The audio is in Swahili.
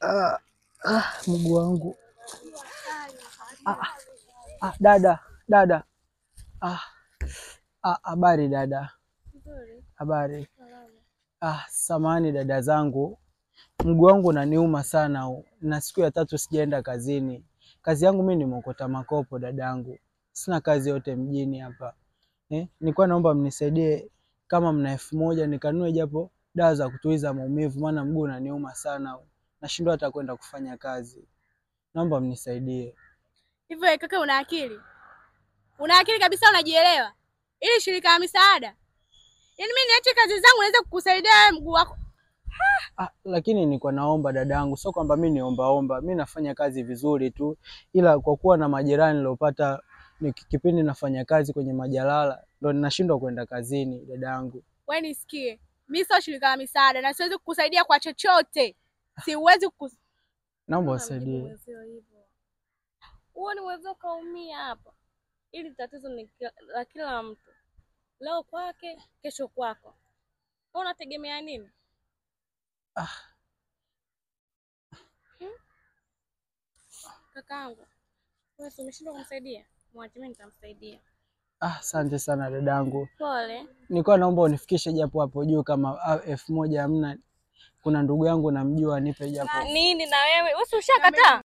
Ah, ah, mguu wangu ah, ah, dada dada, ah, ah, habari dada, habari. Ah, samani dada zangu, mguu wangu unaniuma sana huu, na siku ya tatu sijaenda kazini. Kazi yangu mimi ni mwokota makopo dadangu, sina kazi yote mjini hapa eh. Nilikuwa naomba mnisaidie kama mna elfu moja nikanunue japo dawa za kutuliza maumivu, maana mguu unaniuma sana huu, nashindwa hata kwenda kufanya kazi. Naomba mnisaidie. Hivyo wewe kaka, una akili? Una akili kabisa, unajielewa? Ili shirika la misaada, yaani mimi niache kazi zangu naweza kukusaidia wewe mguu wako? Ah, lakini nilikuwa naomba dadangu, sio kwamba mimi niombaomba, mi nafanya kazi vizuri tu, ila kwa kuwa na majeraha nilopata ni kipindi nafanya kazi kwenye majalala ndo ninashindwa kwenda kazini dadangu. Wewe nisikie, mimi sio shirika la misaada na siwezi kukusaidia kwa chochote, siwezi kukus... Naomba usaidie. Huo ni uwezo kaumia hapa. Ili tatizo ni ki- la kila mtu, leo kwake, kesho kwako. Wewe unategemea nini? Ah. Kakaangu, wewe si umeshindwa kumsaidia? Mwache mimi nitamsaidia. Ah, asante sana dadangu, Pole. nilikuwa naomba unifikishe japo hapo juu, kama ah, elfu moja hamna. Kuna ndugu yangu namjua, nipe japo. Nini na wewe? Wewe si ushakataa?